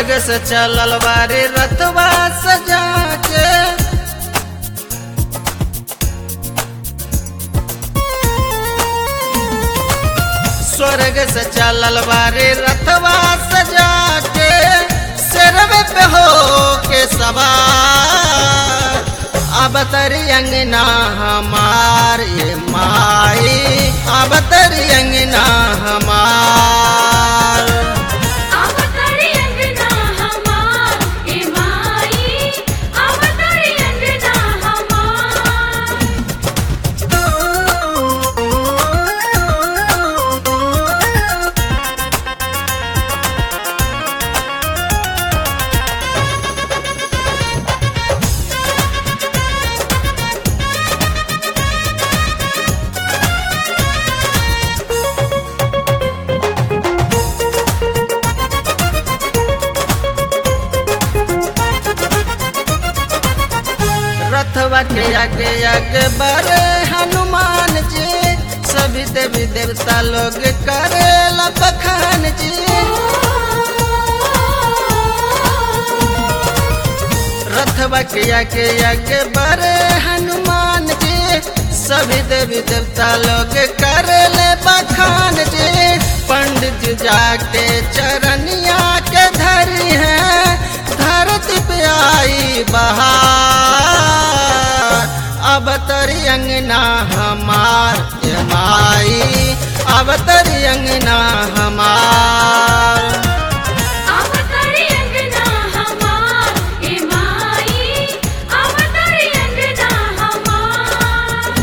स्वर्ग से चलल बारे रतवा सजा के स्वर्ग से चलल बारे रतवा सजा के सिरवे पे हो के सवार अब तरी अंगना हमार ये माई अब तरी अंगना हमार अवतरी अंगना हमार ए माई अवतरी अंगना हमार रथवा के आगे आगे बड़े हनुमान जी सभी देवी देवता लोग करेला बखान जी रथवा के आगे आगे बड़े हनुमान जी सभी देवी देवता लोग करेले बखान जी पंडित जी जाके चरनिया के धरी है धरती पे आई बहार अब तरी अंगना हमार ये माई अब तरी अंगना हमार अवतरी अंगना हमार ए माई अवतरी अंगना हमार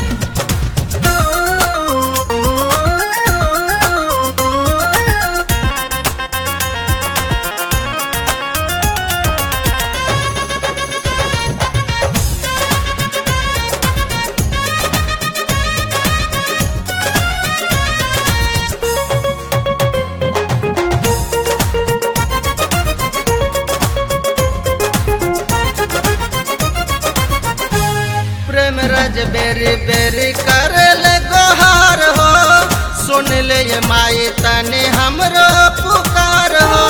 प्रेम रज बेरी बेरी करल गोहार हो सुन ले ये माई तने हमरो पुकार हो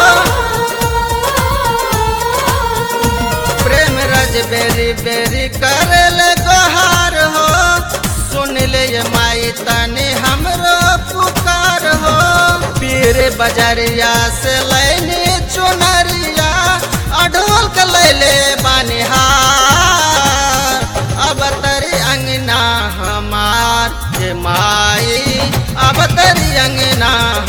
प्रेम रज बेरी बेरी करल गोहार हो सुन ले ये माई तने हमरो पुकार हो पीर बजरिया से लैने चुनरिया अढोल के लैले बनिहार अब तरी अंगना हमार ये माई अब तरी अंगना